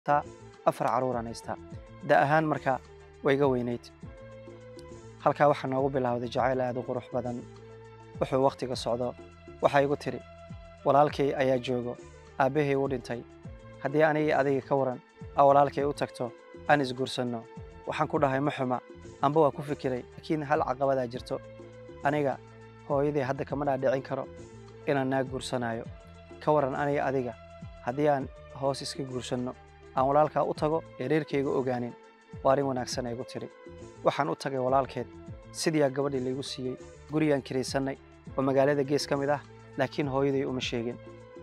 taa afar carruuraan haystaa da ahaan marka way iga weynayd halkaa waxaa noogu bilowday jacayl aad u qurux badan wuxuu wakhtiga socdo waxaa igu tidhi walaalkay ayaa joogo aabbahay u dhintay haddii anigii adiga ka waran aa walaalkay u tagto aan isguursanno waxaan ku dhahay ma xuma amba waa ku fikiray laakiin hal caqabadaa jirto aniga hooyadii hadda kama dhaadhicin karo inaan naa guursanaayo ka waran aniga adiga haddii aan hoos iska guursanno aan walaalkaa u tago ee reerkayga ogaanin waa arrin wanaagsan ay gu tidhi waxaan u tagay walaalkeed sidiiaa gabadhii laygu siiyey gurigaan kiraysannay oo magaalada gees ka mid ah laakiin hooyaday uma sheegin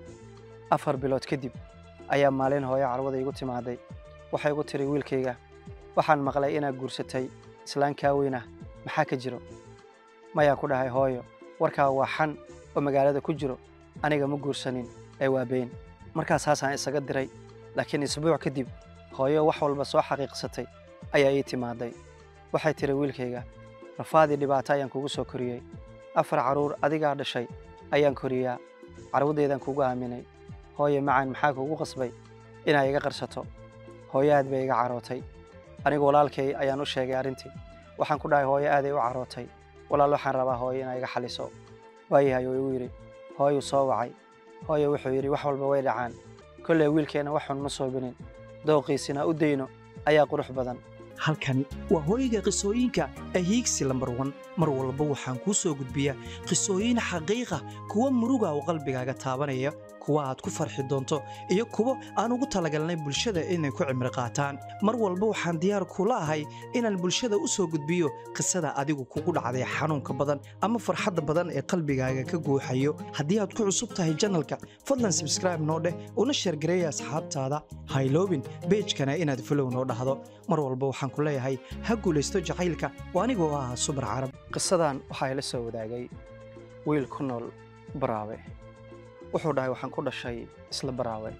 afar bilood kadib ayaa maalin hooyo carwada igu timaaday waxay igu tiri wiilkayga waxaan maqlay inaad guursatay islaan kaa weynah maxaa ka jiro mayaan ku dhahay hooyo warkaa waa xan oo magaalada ku jiro aniga ma guursanin ee waa been markaas haasaan isaga diray laakiin isbuuc kadib hooyo wax walba soo xaqiiqsatay ayaa ii timaaday waxay tiri wiilkayga rafaadii dhibaato ayaan kugu soo koriyey afar carruur adigaa dhashay ayaan koriyaa carwadeedaan kugu aaminay hooye macaan maxaa kugu qasbay inaa iga qarsato hooyo aad bay iga carootay anigu walaalkay ayaan u sheegay arrintii waxaan ku dhahay hooyo aaday u carootay walaal waxaan rabaa hooyo inaa iga xaliso waayahay oo igu yidhi hooyuu soo wacay hooyo wuxuu yidhi wax walba way dhacaan kolley wiilkeenna wax xun ma soobinin dooqiisina u dayno ayaa qurux badan halkani waa hooyga qisooyinka ahiigsi lambar wan mar walba waxaan kuu soo gudbiyaa qisooyin xaqiiqa kuwa muruga oo qalbigaaga taabanaya kuwa aad ku farxi doonto iyo kuwo aan ugu talagalnay bulshada inay ku cimri qaataan mar walba waxaan diyaar kula ahay inaan bulshada u soo gudbiyo qisada adigu kugu dhacday xanuunka badan ama farxadda badan ee qalbigaaga ka guuxayo haddii aad ku cusub tahay janalka fadlan sabskraibe noo dheh una sheergareeya asxaabtaada hayloobin beejkana inaad folow noo dhahdo mar walba waxaan ku leeyahay ha guulaysto jacaylka oo anigoo ah subar carab qisadan waxaa ila soo wadaagay wiil ku nool baraawe wuxuu dhahay waxaan ku dhashay isla baraawe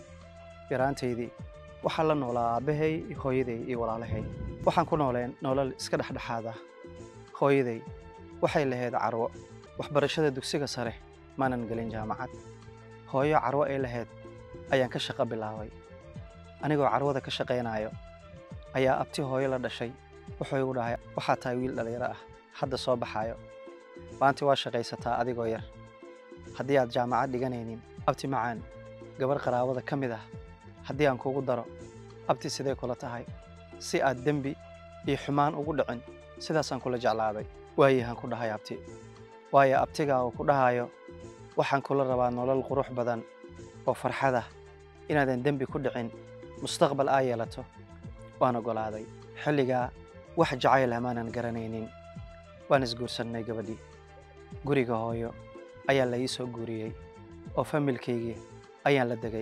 yaraantaydii waxaa la noolaa aabbahay hooyaday iyo walaalahay waxaan ku nooleen nolol iska dhexdhexaad ah hooyaday waxay lahayd carwo waxbarashada dugsiga sare maanan gelin jaamacad hooyo carwo ay lahayd ayaan ka shaqo bilaabay anigoo carwada ka shaqaynaayo ayaa abti hooyo la dhashay wuxuu igu dhahay waxaa tahay wiil dhallinyaro ah hadda soo baxaayo maanti waa shaqaysataa adigoo yar haddii aad jaamacad dhiganaynin abti macaan gabarh qaraabada ka mid ah haddii aan kugu daro abti sidee kula tahay si aad dembi iyo xumaan ugu dhicin sidaasaan kula jeclaaday waayahaan ku dhahay abti waayo abtigaa uu ku dhahayo waxaan kula rabaa nolol qurux badan oo farxadah inaadan dembi ku dhicin mustaqbal aa yeelato waan oggolaaday xilligaa wax jacayl amaanan garanaynin waan isguursannay gabadhii guriga hooyo ayaa la ii soo guuriyey oo familkaygii ayaan la degay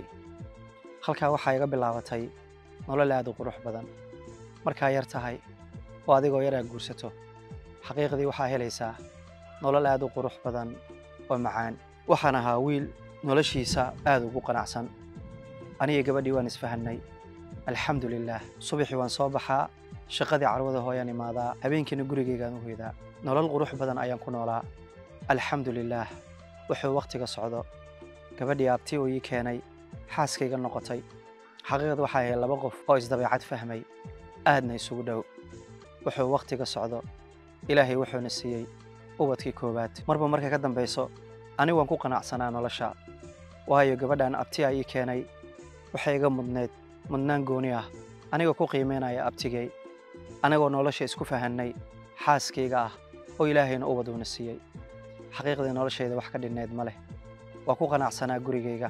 halkaa waxaa iga bilaabatay nolol aad u qurux badan markaa yar tahay oo adigoo yar aad guursato xaqiiqdii waxaa helaysaa nolol aad u qurux badan oo macaan waxaan ahaa wiil noloshiisa aad ugu qanacsan aniga gabadhii waan isfahannay alxamdu lilaah subaxii waan soo baxaa shaqadii carwada hooyaan imaadaa habeenkiina gurigaygaan u hoydaa nolol qurux badan ayaan ku noolaa alxamdu lilaah wuxuu wakhtiga socdo gabadhii abti uu ii keenay xaaskayga noqotay xaqiiqda waxaa ahayd laba qof oo isdabeecad fahmay aadna isugu dhow wuxuu wakhtiga socdo ilaahay wuxuuna siiyey ubadkii koowaad marba marka ka dambayso anigu waan ku qanacsanaa nolosha waayo gabadhan abtiyaa ii keenay waxay iga mudneed mudnaan gooni ah anigoo ku qiimaynaya abtigay anagoo nolosha isku fahannay xaaskayga ah oo ilaahayna ubad uuna siiyey xaqiiqdii noloshayda wax ka dhinnayd ma leh waa ku qanacsanaa gurigayga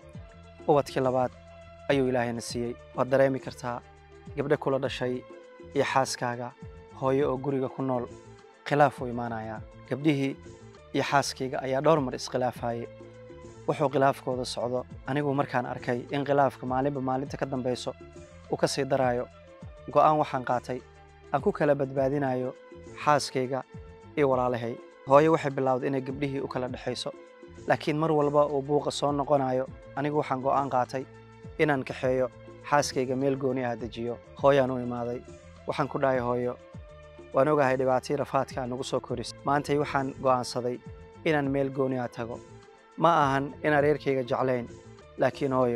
ubadkii labaad ayuu ilaahayna siiyey waad dareemi kartaa gabdho kula dhashay iyo xaaskaaga hooyo oo guriga ku nool khilaaf uu imaanayaa gabdhihii iyo xaaskayga ayaa dhowr mar iskhilaafaaye wuxuu khilaafkooda socdo anigu markaan arkay in khilaafka maalinba maalinta ka dambayso uu ka sii daraayo go'aan waxaan qaatay aan ku kala badbaadinayo xaaskayga iyo walaalahay hooyo waxay bilowday inay gabdhihii u kala dhexayso laakiin mar walba uu buuqa soo noqonayo anigu waxaan go'aan qaatay inaan kaxeeyo xaaskayga meel gooni ah dejiyo hooyaan u imaaday waxaan ku dhahay hooyo waan ogahay dhibaatii rafaadka aan nagu soo koris maantay waxaan go'aansaday inaan meel gooni ah tago ma ahan inaan reerkayga jeclayn laakiin hooyo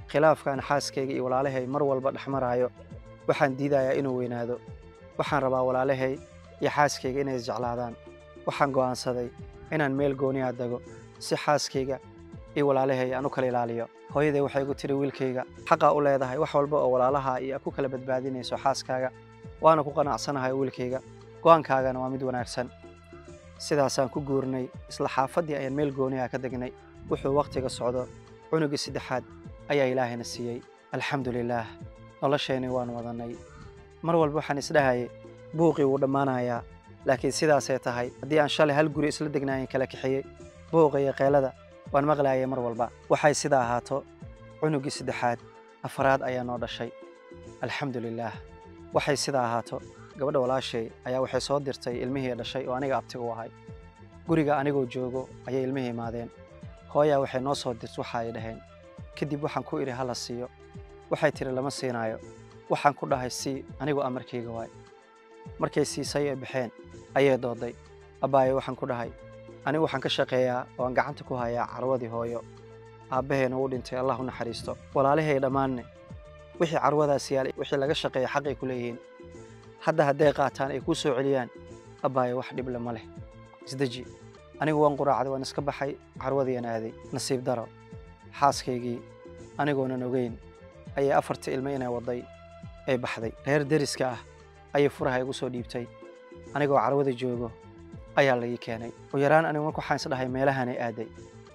khilaafkan xaaskayga iyo walaalahay mar walba dhex maraayo waxaan diidayaa inuu weynaado waxaan rabaa walaalahay iyo xaaskayga inay isjeclaadaan waxaan go'aansaday inaan meel gooniyaa dego si xaaskayga iyo walaalahay aan u kala ilaaliyo hooyaday waxay igu tiri wiilkayga xaqaa u leedahay wax walba oo walaalaha iyo ku kala badbaadinayso xaaskaaga waana ku qanacsanahay wiilkayga go'aankaagana waa mid wanaagsan sidaasaan ku guurnay isla xaafaddii ayaan meel gooniha ka degnay wuxuu wakhtiga socdo cunugii saddexaad ayaa ilaahayna siiyey alxamdu lilaah nolosheenii waan wadannay mar walba waxaan isdhahayay buuqii wuu dhammaanayaa laakiin sidaasay tahay haddii aan shalay hal guri isla degnaayen kala kaxeeyey buuqa iyo qeelada waan maqlaayay mar walba waxay sidaa ahaato cunugii saddexaad afaraad ayaa noo dhashay alxamdu lilaah waxay sidaa ahaato gabadha walaashay ayaa waxay soo dirtay ilmihii dhashay oo aniga abtiga u ahay guriga anigoo joogo ayay ilmihii imaadeen hooyaa waxay noo soo dirta waxa ay dhaheen kadib waxaan ku idhi hala siiyo waxay tidhi lama siinaayo waxaan ku dhahay sii anigu amarkayga waay markay siisay ee baxeen ayay dooday abbaayo waxaan ku dhahay anigu waxaan ka shaqeeyaa oo aan gacanta ku hayaa carwadii hooyo aabbaheena uu dhintay allah u naxariisto walaalahay dhammaanne wixii carwadaas yaalay wixii laga shaqeeya xaqay ku leeyihiin hadda hadday qaataan ay kuu soo celiyaan abbaayo wax dhible ma leh isdeji anigu waan quraacday waan iska baxay carwadiian aaday nasiib daro xaaskaygii anigoonan ogeyn ayay afartii ilmo inay wadday ay baxday reer deriska ah ayay furaha igu soo dhiibtay anigoo carwada joogo ayaa laii keenay u yaraan anigu marka waxaan isdhahay meelahanay aaday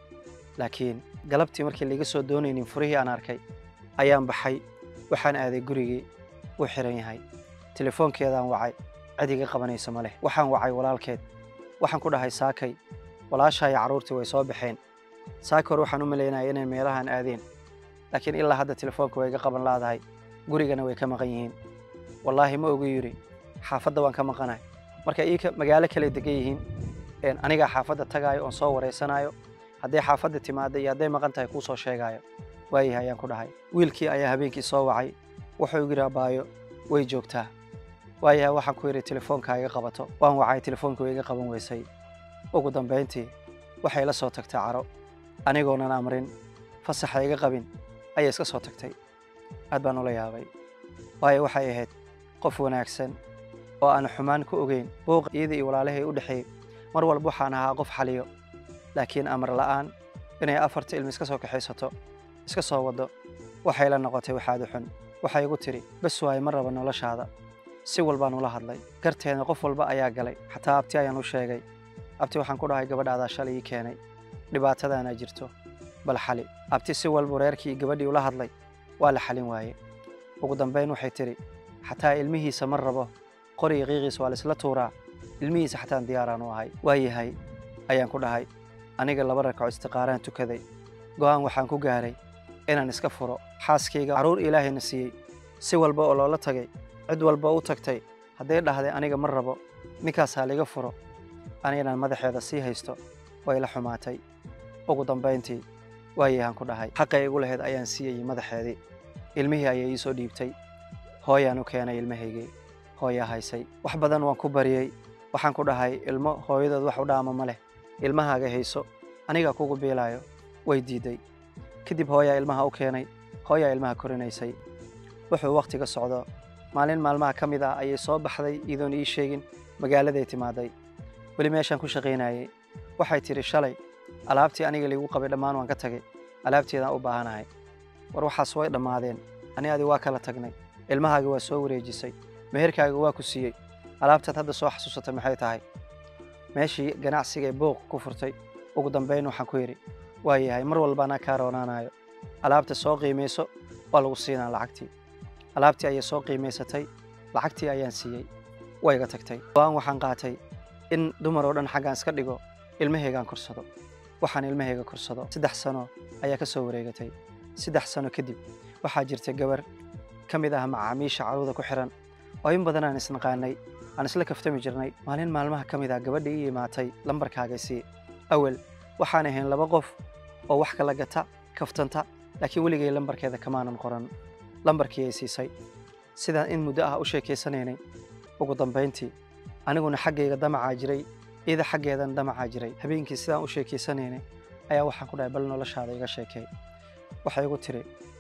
laakiin galabtii markii laiga soo doonaynin furihii aan arkay ayaan baxay waxaan aaday gurigii wuu xiran yahay telefoonkeedaan wacay cid iga qabanayso ma leh waxaan wacay walaalkeed waxaan ku dhahay saakay walaashaa iyo carruurtii way soo baxeen saaka hore waxaan u malaynaya inay meelahan aadeen laakiin ilaa hadda telefoonka way iga qaban laadahay gurigana way ka maqan yihiin wallaahi ma ogu yidhi xaafadda waan ka maqanahay marka iika magaalo kale degan yihiin anigaa xaafadda tagaayo oon soo waraysanaayo hadday xaafadda timaadda iyo hadday maqan tahay kuu soo sheegaayo waayahay ayaan ku dhahay wiilkii ayaa habeenkii soo wacay wuxuu igu yidhi abbaayo way joogtaa waayahay waxaan ku yidhi telefoonkaa iga qabato waan wacay telefoonka way iga qaban weysay ugu dambayntii waxay la soo tagtay caro anigoonan amrin fasaxa iga qabin ayay iska soo tagtay aad baan ula yaabay waayo waxay ahayd qof wanaagsan oo aan xumaan ku ogeyn buuq iyada iyo walaalahay u dhexeeyey mar walba waxaan ahaa qof xaliyo laakiin amar la'aan inay afarta ilmi iska soo kaxaysato iska soo waddo waxay la noqotay waxaadu xun waxay igu tidhi bes waaye ma raba noloshaada si walbaan ula hadlay garteedna qof walba ayaa galay xataa abti ayaan u sheegay abti waxaan ku dhahay gabadhaadaa shalay ii keenay dhibaatadaanaa jirto bal xali abti si walbu reerkii gabadhii ula hadlay waa la xalin waaye ugu dambayn waxay tidhi xataa ilmihiisa ma rabo qoriga qiiqiisa waa laisla tuuraa ilmihiisa xataan diyaaraan u ahay waa yahay ayaan ku dhahay aniga laba ragco istiqaaraan tukaday go'aan waxaan ku gaaray inaan iska furo xaaskayga carruur ilaahayna siiyey si walba oo loola tagay cid walba u tagtay hadday dhahday aniga ma rabo ninkaasaa liga furo ani inaan madaxeeda sii haysto way la xumaatay ugu dambayntii waayahaan ku dhahay xaqay igu lahayd ayaan siiyayey madaxeedii ilmihii ayay ii soo dhiibtay hooyaan u keenay ilmahaygii hooyaa haysay wax badan waan ku bariyey waxaan ku dhahay ilmo hooyadood wax u dhaama ma leh ilmahaaga hayso anigaa kugu biilaayo way diidday kadib hooyaa ilmaha u keenay hooyaa ilmaha korinaysay wuxuu wakhtiga socdo maalin maalmaha ka mid ah ayay soo baxday iyadoon ii sheegin magaaladay timaaday weli meeshaan ku shaqaynayay waxay tidhi shalay alaabtii aniga liigu qabay dhammaan waan ka tagay alaabteedaan u baahanahay war waxaas way dhammaadeen ani adi waa kala tagnay ilmahaaga waa soo wareejisay meherkaaga waa ku siiyey alaabtaad hadda soo xasuusatay maxay tahay meeshii ganacsiga ee booq ku furtay ugu dambayn waxaan ku yidhi waa yahay mar walba anaa kaa roonaanayo alaabta soo qiimayso waa lagu siinaa lacagtii alaabtii ayay soo qiimaysatay lacagtii ayaan siiyey waa iga tagtay go'aan waxaan qaatay in dumar oo dhan xaggaan iska dhigo ilmahaygaan korsado waxaan ilmahayga korsado saddex sano ayaa ka soo wareegatay saddex sano kadib waxaa jirtay gabar ka mid ah macaamiisha carruurda ku xihan oo in badan aan isnaqaanay aan isla kaftami jirnay maalin maalmaha ka mid ah gabadha ii imaatay lambarkaaga sii awel waxaan ahayn laba qof oo wax kala gata kaftanta laakiin weligay lambarkeeda kamaanan qoran lambarkii ay siisay sidaan in muddo ah u sheekaysanaynay ugu dambayntii aniguna xaggayga damacaa jiray iyada xaggeedan damacaa jiray habeenkii sidaan u sheekaysanaynay ayaa waxaan ku dhahay bal noloshaada iga sheekay waxay igu tiri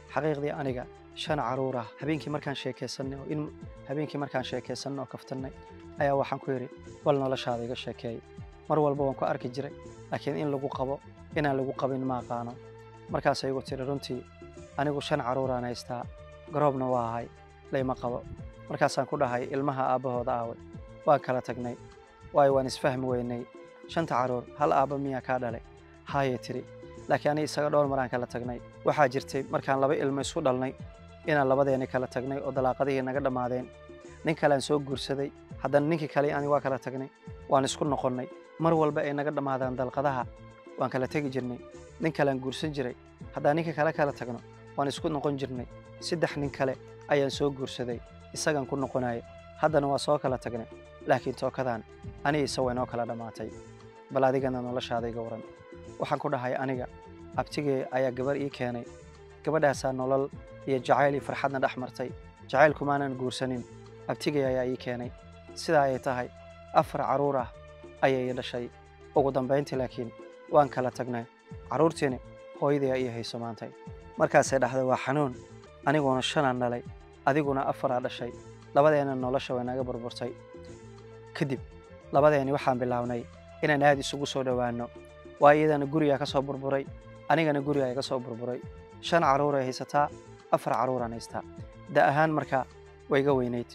xaqiiqdii aniga shan caruur ah habeenkii markaan sheekaysanay oo in habeenkii markaan sheekaysanay oo kaftannay ayaa waxaan ku yidhi bal noloshaada iga sheekeey mar walba waan ku arki jiray laakiin in lagu qabo inaan lagu qabin ma aqaano markaasay igu tiri runtii anigu shan caruuraan haystaa garoobna waa ahay layma qabo markaasaan ku dhahay ilmaha aabbahooda aaway waan kala tagnay waayo waan isfahmi weynay shanta caruur hal aabba miyaa kaa dhalay haayay tiri laakiin ani isaga dhowr maraan kala tagnay waxaa jirtay markaan laba ilmo isku dhalnay inaan labadeeni kala tagnay oo dalaaqadihii naga dhammaadeen nin kalean soo guursaday haddana ninkii kale ani waa kala tagnay waan isku noqonnay mar walba ay naga dhammaadaan dalqadaha waan kala tegi jirnay nin kalean guursan jiray haddaan ninka kale kala tagno waan isku noqon jirnay saddex nin kale ayaan soo guursaday isagaan ku noqonaya haddana waa soo kala tagnay laakiin tookadan ani isa way noo kala dhammaatay bal adigana noloshaada iga waran waxaan ku dhahay aniga abtigee ayaa gabar ii keenay gabadhaasaa nolol iyo jacayl iyo farxadna dhex martay jacaylkumaanan guursanin abtigee ayaa ii keenay sidaa ayay tahay afar carruur ah ayay ii dhashay ugu dambayntii laakiin waan kala tagnay carruurtiini hooyadii ii hayso maantay markaasay dhahday waa xanuun aniguna shanaan dhalay adiguna afaraa dhashay labadeena nolosha way naga burburtay kadib labadeeni waxaan bilownay inaan aad isugu soo dhowaanno waa iyadana gurigaa ka soo burburay anigana gurigaa iga soo burburay shan carruuray haysataa afar carruuraan haystaa da ahaan markaa way iga weynayd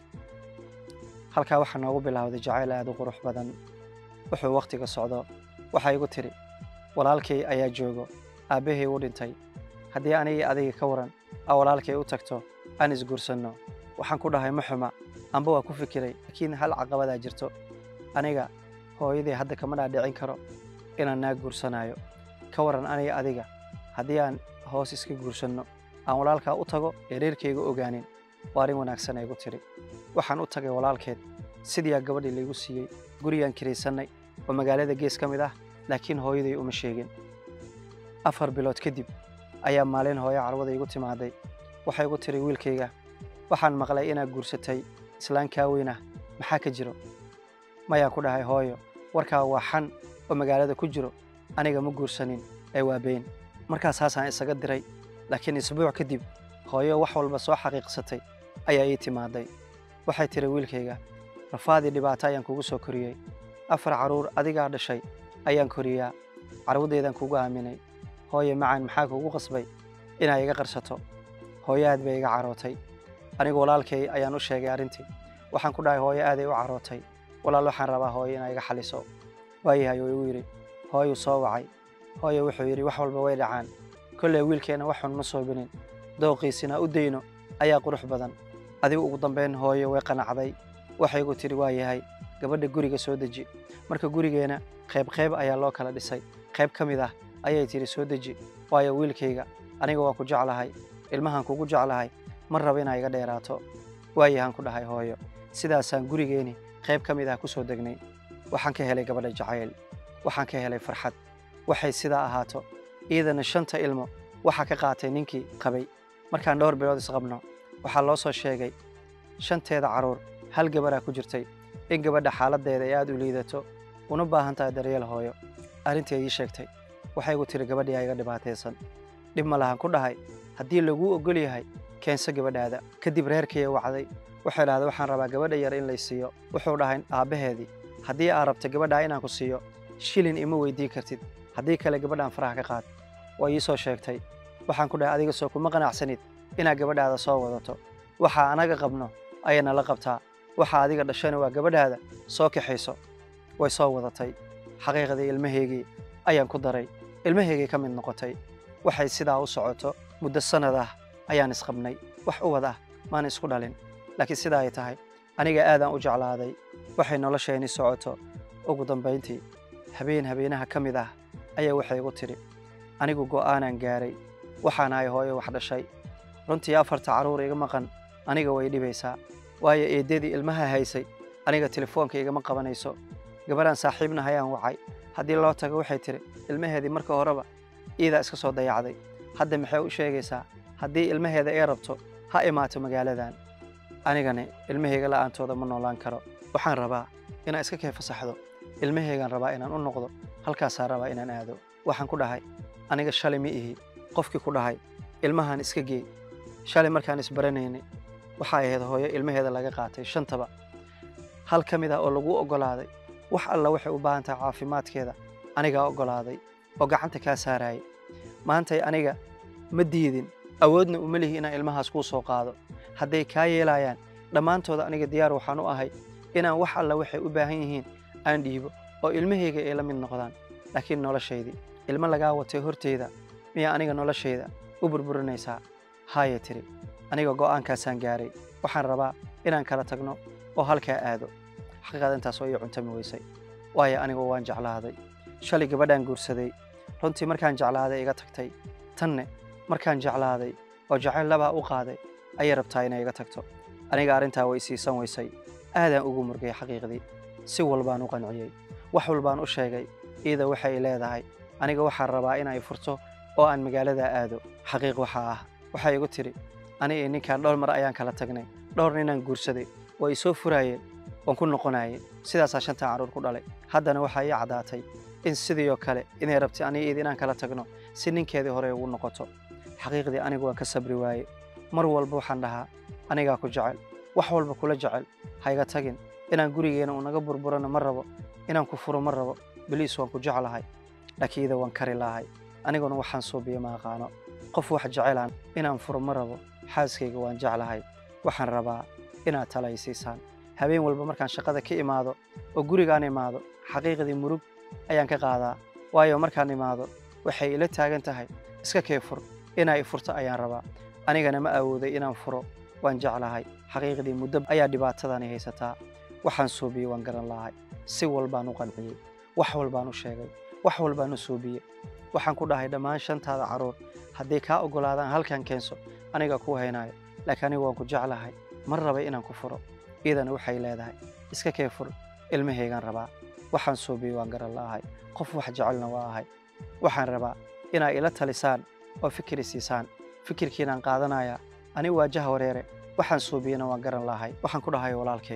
halkaa waxaa noogu bilowday jacayl aad u qurux badan wuxuu wakhtiga socdo waxaa igu tidhi walaalkay ayaa joogo aabbahay u dhintay haddii anigii adiga ka waran aa walaalkay u tagto aan isguursanno waxaan ku dhahay ma xuma amba waa ku fikiray laakiin hal caqabadaa jirto aniga hooyadii hadda kama dhaadhicin karo inaan naa guursanaayo ka waran aniga adiga haddii aan hoos iska guursanno aan walaalkaa u tago ee reerkayga ogaanin waa arrin wanaagsan ay gu tidhi waxaan u tagay walaalkeed sidiiaa gabadhii laygu siiyey gurigaan kiraysannay oo magaalada gees ka mid ah laakiin hooyaday uma sheegin afar bilood kadib ayaa maalin hooyo carwada igu timaaday waxay igu tiri wiilkayga waxaan maqlay inaad guursatay islaan kaa weynah maxaa ka jiro mayaan ku dhahay hooyo warkaa waa xan oo magaalada ku jiro aniga ma guursanin ee waa been markaas haasaan isaga diray laakiin isbuuc kadib hooyo wax walba soo xaqiiqsatay ayaa ii timaaday waxay tiri wiilkayga rafaadii dhibaato ayaan kugu soo koriyey afar carruur adigaa dhashay ayaan koriyaa carwadeedaan kugu aaminay hooye macaan maxaa kugu qasbay inaa iga qarsato hooyo aad bay iga carootay anigu walaalkay ayaan u sheegay arrintii waxaan ku dhahay hooyo aaday u carootay walaal waxaan rabaa hooyo inaa iga xaliso waayahay oo igu yidhi hooyuu soo wacay hooyo wuxuu yidhi wax walba way dhacaan kolley wiilkeenna wax xun ma soobinin dooqiisina u dayno ayaa qurux badan adigu ugu dambayn hooyo way qanacday waxay igu tidhi waa yahay gabadha guriga soo deji marka gurigeena qayb qayb ayaa loo kala dhisay qayb ka mid ah ayay tidhi soo deji waayo wiilkayga aniga waan ku jeclahay ilmahan kugu jeclahay ma raba inaa iga dheeraato waayahaan ku dhahay hooyo sidaasaan gurigeeni qayb ka mid ah ku soo degnay waxaan ka helay gabadha jacayl waxaan ka helay farxad waxay sidaa ahaato iyadana shanta ilmo waxaa ka qaatay ninkii qabay markaan dhowr bilood isqabno waxaa loo soo sheegay shanteeda carruur hal gabaraa ku jirtay in gabadha xaaladdeeda ay aad u liidato una baahan tahay daryeel hooyo arrintii ay ii sheegtay waxay igu tiri gabadhii aa iga dhibaataysan dhib ma lahan ku dhahay haddii laguu oggol yahay keenso gabadhaada kadib reerkaya wacday waxay dhahday waxaan rabaa gabadha yar in lay siiyo wuxuu dhahay aabbaheedii haddii aa rabta gabadhaa inaan ku siiyo shilin ima weyddiin kartid haddii kale gabadhaan faraha ka qaad waa ii soo sheegtay waxaan ku dhahay adiga soo kuma qanacsanid inaad gabadhaada soo wadato waxaa anaga qabno ayay nala qabtaa waxa adiga dhashana waa gabadhaada soo kaxayso way soo wadatay xaqiiqdii ilmahaygii ayaan ku daray ilmahaygii ka mid noqotay waxay sidaa u socoto muddo sannad ah ayaan isqabnay wax u wad ah maan isku dhalin laakiin sidaa ay tahay aniga aadaan u jeclaaday waxay nolosheenii socoto ugu dambayntii habeen habeenaha ka mid ah ayaa waxay igu tidhi anigu go'aanaan gaaray waxaan ahay hooyo wax dhashay runtii afarta carruur iga maqan aniga way dhibaysaa waayo eeddadii ilmaha haysay aniga telefoonka igama qabanayso gabadhaan saaxiibna hayaan wacay haddii loo tago waxay tidhi ilmaheedii marka horeba iidaa iska soo dayacday hadda maxay u sheegaysaa haddii ilmaheeda ay rabto ha imaato magaaladan anigani ilmahayga la'aantooda ma noolaan karo waxaan rabaa inaan iska kee fasaxdo ilmahaygaan rabaa inaan u noqdo halkaasaan rabaa inaan aado waxaan ku dhahay aniga shalay ma ihi qofkii ku dhahay ilmahan iska geey shalay markaan isbaranaynay waxay ahayd hooyo ilmaheeda laga qaatay shantaba hal ka mid ah oo lagu oggolaaday wax alla waxay u baahan tahay caafimaadkeeda anigaa oggolaaday oo gacanta kaa saarayay maantay aniga ma diidin awoodna uma lihi inaan ilmahaas kuu soo qaado hadday kaa yeelayaan dhammaantooda aniga diyaar waxaan u ahay inaan wax alla waxay u baahan yihiin aan dhiibo oo ilmahayga ay la mid noqdaan laakiin noloshaydii ilmo lagaa watay horteyda miyaa aniga noloshayda u burburinaysaa haaya tiri aniga go'aankaasaan gaaray waxaan rabaa inaan kala tagno oo halkaa aado xaqiiqada intaas oo ii cuntami weysay waayo anigu waan jeclaaday shalay gabadhaan guursaday runtii markaan jeclaaday iga tagtay tanne markaan jeclaaday oo jacayl labaa u qaaday ayay rabtaa inay iga tagto aniga arrintaa way siisan weysay aadaan ugu murgay xaqiiqdii si walbaan u qanciyey wax walbaan u sheegay iyada waxay leedahay aniga waxaan rabaa inay furto oo aan magaaladaa aado xaqiiq waxaa ah waxay igu tidhi ani iyo ninkaan dhowr mar ayaan kala tagnay dhowr ninaan guursaday waa i soo furaayeen waan ku noqonayay sidaasaa shantan carruur ku dhalay haddana waxaa ii caddaatay in sidii oo kale inay rabtay aniga iyada inaan kala tagno si ninkeedii hore ugu noqoto xaqiiqdii anigu waan ka sabri waaye mar walba waxaan dhahaa anigaa ku jecel wax walba kula jecel hayga tagin inaan gurigeena unaga burburano ma rabo inaan ku furo ma rabo beliis waan ku jeclahay laakiin ida waan kari lahay aniguna waxaan suubiya ma aqaano qof wax jecelaan inaan furo ma rabo xaaskayga waan jeclahay waxaan rabaa inaad tala i siisaan habeen walba markaan shaqada ka imaado oo gurigaan imaado xaqiiqdii murug ayaan ka qaadaa waayo markaan imaado waxay ila taagan tahay iska kee fur inaa i furto ayaan rabaa anigana ma awooday inaan furo waan jeclahay xaqiiqdii muddo ayaa dhibaatadani haysataa waxaan suubiyey waan garan lahay si walbaan u qanciyey wax walbaan u sheegay wax walbaan u suubiyey waxaan ku dhahay dhammaan shantaada carruur hadday kaa oggolaadaan halkan keenso aniga kuu haynaayo laakiin anigu waan ku jeclahay mar rabay inaan ku furo iyadana waxay leedahay iska kee fur ilmahaygaan rabaa waxaan suubiyey waan garan la'ahay qof wax jecelna waa ahay waxaan rabaa inaa ila talisaan oo fikir siisaan fikirkiinaan qaadanayaa ani waajaha wareere waxaan suubiyena waan garan lahay waxaan ku dhahay walaalkay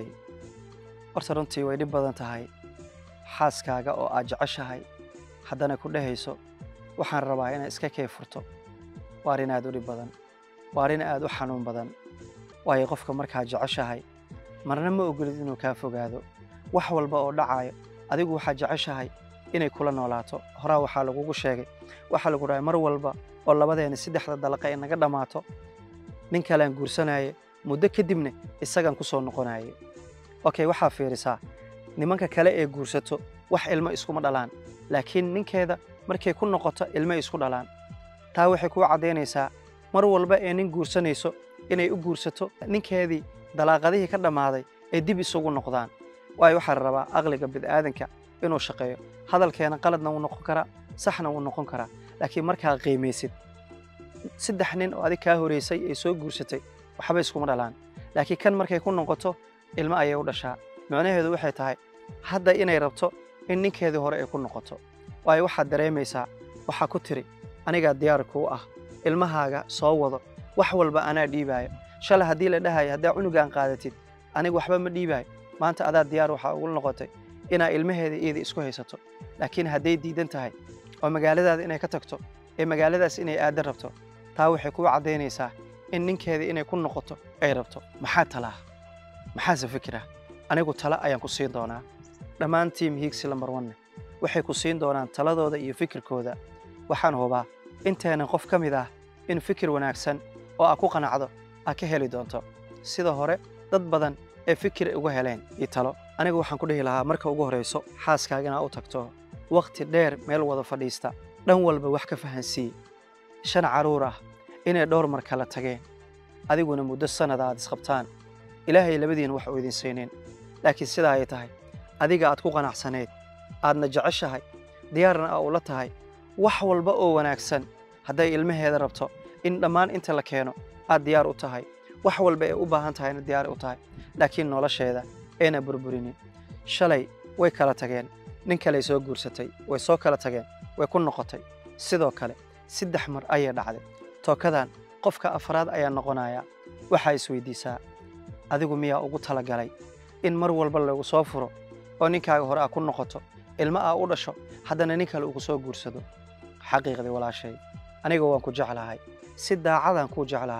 horta runtii way dhib badan tahay xaaskaaga oo aad jeceshahay haddana ku dhehayso waxaan rabaa inaad iska kee furto waa arrin aad u dhib badan waa arrin aad u xanuun badan waayo qofka markaad jeceshahay marna ma ogolid inuu kaa fogaado wax walba oo dhacayo adigu waxaad jeceshahay inay kula noolaato horaa waxaa lagugu sheegay waxaa lagu dhahay mar walba oo labadeena saddexda dalaqa ay naga dhammaato nin kalean guursanaaye muddo kadibna isagaan ku soo noqonaye okay waxaa fiirisaa nimanka kale ee guursato wax ilmo iskuma dhalaan laakiin ninkeeda markay ku noqoto ilmay isku dhalaan taa waxay kuu caddaynaysaa mar walba ee nin guursanayso inay u guursato ninkeedii dalaaqadihii ka dhammaaday ay dib isugu noqdaan waayo waxaa la rabaa aqliga bid'aadanka inuu shaqeeyo hadalkeena qaladna wuu noqon karaa saxna wuu noqon karaa laakiin markaa qiimaysid saddex nin oo adig kaa horeysay ee soo guursatay waxba iskuma dhalaan laakiin kan markay ku noqoto ilmo ayay u dhashaa micnaheedu waxay tahay hadda inay rabto in ninkeedii hore ay ku noqoto waayo waxaad dareemaysaa waxaa ku tiri anigaa diyaar kuu ah ilmahaaga soo wado wax walba anaa dhiibaayo shalay haddii la dhahayo haddaa cunugaan qaadatid aniga waxba ma dhiibaayo maanta adaa diyaar waxaa ugu noqotay inaa ilmaheeda iyada isku haysato laakiin hadday diidan tahay oo magaaladaada inay ka tagto ee magaaladaas inay aadan rabto taa waxay kuu caddaynaysaa in ninkeeda inay ku noqoto ay rabto maxaa talaa maxaase fikira anigu tala ayaan ku siin doonaa dhammaan tiim hiigsi lambar wanne waxay ku siin doonaan taladooda iyo fikirkooda waxaan hubaa inteenan qof ka mid ah in fikir wanaagsan oo aad ku qanacdo aad ka heli doonto sida hore dad badan ee fikir uga heleen iyo talo anigu waxaan ku dhihi lahaa marka ugu horrayso xaaskaaga inaad u tagto wakhti dheer meel wada fadhiista dhan walba wax ka fahansii shan carruur ah inay dhowr mar kala tageen adiguna muddo sannada aad isqabtaan ilaahay labadiin wax uu idin siinin laakiin sidaa ay tahay adiga aad ku qanacsanayd aadna jeceshahay diyaarna aa ula tahay wax walba oo wanaagsan hadday ilmaheeda rabto in dhammaan inta la keeno aad diyaar u tahay wax walba ay u baahan tahayna diyaar u tahay laakiin nolosheeda ayna burburinin shalay way kala tageen nin kaley soo guursatay way soo kala tageen way ku noqotay sidoo kale saddex mar ayay dhacday tookadan qofka afraad ayaa noqonaya waxaa isweydiisaa adigu miyaa ugu talagalay in mar walba lagu soo furo oo ninkaaga hore aa ku noqoto ilmo aa u dhasho haddana nin kale ugu soo guursado xaqiiqdii walaashay aniga waan ku jeclahay si daacadaan kuu jeclahay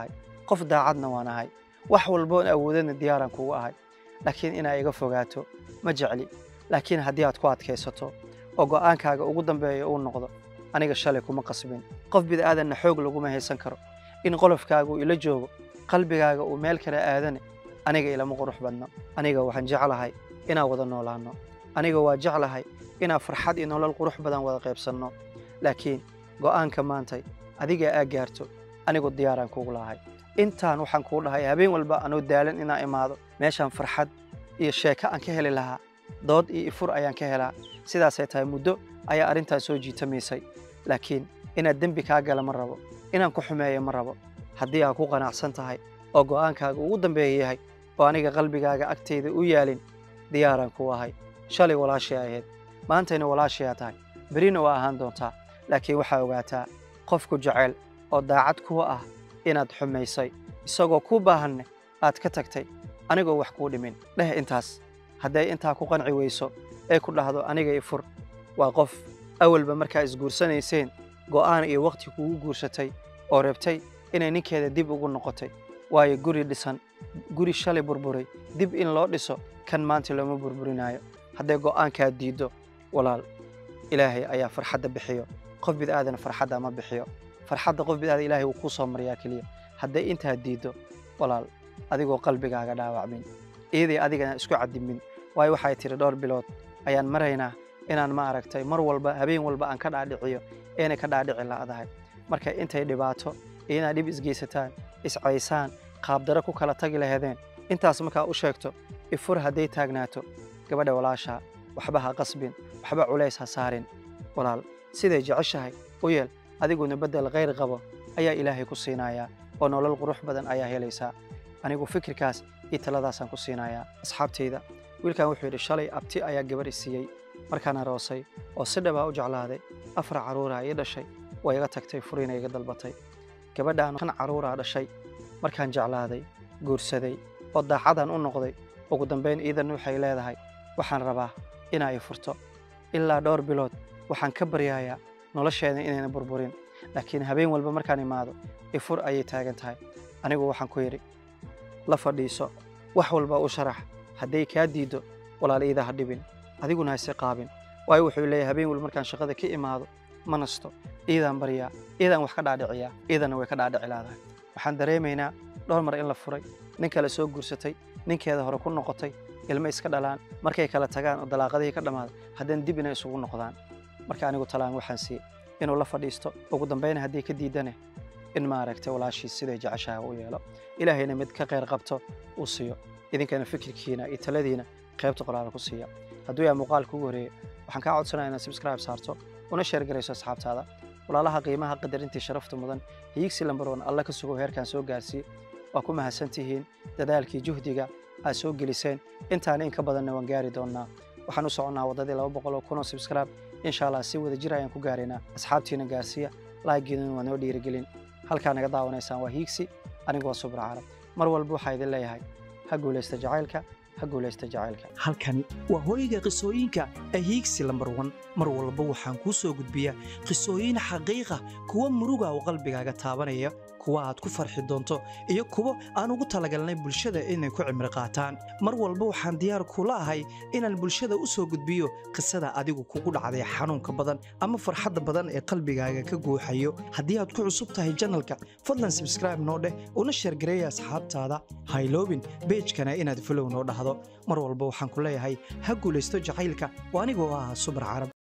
qof daacadna waan ahay wax walboon awoodana diyaaraan kugu ahay laakiin inaa iga fogaato ma jecli laakiin haddii aad ku adkaysato oo go'aankaaga ugu dambeeya uu noqdo aniga shalay kuma qasbin qof bid'aadanna xoog laguma haysan karo in qolofkaaga uu ila joogo qalbigaaga uu meel kale aadane aniga ilama qurux badno aniga waxaan jeclahay inaan wada noolaanno aniga waa jeclahay inaan farxad iyo nolol qurux badan wada qaybsanno laakiin go'aanka maantay adiga aa gaarto anigu diyaaraan kugu lahay intaan waxaan kuu dhahay habeen walba anuu daalan inaan imaado meeshaan farxad iyo sheeko aan ka heli lahaa dood iyo ifur ayaan ka helaa sidaasay tahay muddo ayaa arrintaas soo jiitamaysay laakiin inaad dembi kaa gala ma rabo inaan ku xumeeyo ma rabo haddii aad ku qanacsan tahay oo go'aankaaga ugu dambeeya yahay oo aniga qalbigaaga agtayda u yaalin diyaaraan kuu ahay shalay walaashay ahayd maantayna walaashayaa tahay berina waa ahaan doontaa laakiin waxaa ogaataa qofku jecel oo daacad kuwa ah inaad xumaysay isagoo kuu baahanne aad ka tagtay anigoo wax kuu dhimin dheh intaas hadday intaa ku qanci weyso ee ku dhahdo aniga i fur waa qof awalba markaa isguursanayseen go'aan iyo wakhti kugu guursatay oo rabtay inay ninkeeda dib ugu noqotay waayo guri dhisan guri shalay burburay dib in loo dhiso kan maanta looma burburinaayo hadday go'aankaa diiddo walaal ilaahay ayaa farxadda bixiyo qof bid'aadana farxadda ma bixiyo farxadda qof bid'aada ilaahay wuu kuu soo mariyaa keliya hadday intaa diiddo walaal adigoo qalbigaaga dhaawacmin iiday adigana isku cadimin waayo waxay tiri dhowr bilood ayaan maraynaa inaan ma aragtay mar walba habeen walba aan ka dhaadhiciyo eenay ka dhaadhici la'dahay marka intay dhibaato iyo inaad dhib isgeysataan iscaysaan qaabdaro ku kala tagi laheedeen intaas markaa u sheegto ifur hadday taagnaato gabadha walaashaa waxba ha qasbin waxba culays ha saarin walaal siday jeceshahay u yeel adiguna beddel khayr qabo ayaa ilaahay ku siinayaa oo nolol qurux badan ayaa helaysaa anigu fikirkaas iyo taladaasaan ku siinayaa asxaabtayda wiilkan wuxuu yidhi shalay abti ayaa gabar i siiyey markaan aroosay oo si dhabaa u jeclaaday afar carruuraa ii dhashay waa iga tagtay furiina iga dalbatay gabadhaan shan carruuraa dhashay markaan jeclaaday guursaday oo daacadaan u noqday ugu dambayn iidan waxay leedahay waxaan rabaa inaa i furto ilaa dhowr bilood waxaan ka baryayaa nolosheeda inayna burburin laakiin habeen walba markaan imaado ifur ayay taagan tahay anigu waxaan ku yidhi la fadhiiso wax walba u sharax hadday kaa diiddo walaal iida ha dhibin adiguna hase qaabin waayo wuxuu leeyahay habeen walba markaan shaqada ka imaado ma nasto iidaan baryaa iidaan wax ka dhaadhiciyaa iidana way ka dhaadhici laadahay waxaan dareemaynaa dhowr mar in la furay nin kale soo guursatay ninkeeda hore ku noqotay ilmo iska dhalaan markay kala tagaan oo dalaaqadihii ka dhammaada haddana dib inay isugu noqdaan marka anigu talaan waxaan siiyey inuu la fadhiisto ugu dambayna haddii ka diidane in maaragtay walaashiis siday jeceshaha u yeelo ilaahayna mid ka kheyr qabto uu siiyo idinkana fikirkiina iyo taladiina qaybta qoraala ku siiya hadduu yahay muuqaalka ugu horeeya waxaan kaa codsanaya inaad subscribe saarto una sheer garayso asxaabtaada walaalaha qiimaha qadarintii sharafta mudan hiigsi lambar wan alla ka sugo heerkan soo gaarsiiye waa ku mahadsan tihiin dadaalkii juhdiga aad soo geliseen intaana in ka badanna waan gaari doonnaa waxaan u soconnaa waddadii laba boqol oo kun oo subscribe insha allah si wada jir ayaan ku gaaraynaa asxaabtiina gaarsiiya laagiinuna waa noo dhiirigelin halkaa naga daawanaysaan waa hiigsi anigu waa subra carab mar walba waxaa idin leeyahay ha guulaysta jacaylka ha guulaysta jacaylka halkani waa hooyga qisooyinka ahiigsi lambar wan mar walba waxaan kuu soo gudbiyaa qisooyin xaqiiqa kuwa muruga oo qalbigaaga taabanaya kuwa aad ku farxi doonto iyo kuwo aan ugu talagalnay bulshada inay ku cimri qaataan mar walba waxaan diyaar kula ahay inaan bulshada u soo gudbiyo qisada adigu kugu dhacday xanuunka badan ama farxadda badan ee qalbigaaga ka guuxayo haddii aad ku cusub tahay janalka fadlan sabskraibe noo dheh una sheergareeya asxaabtaada hayloobin beejkana inaad folow noo dhahdo mar walba waxaan ku leeyahay ha guulaysto jacaylka oo anigoo ah subar carab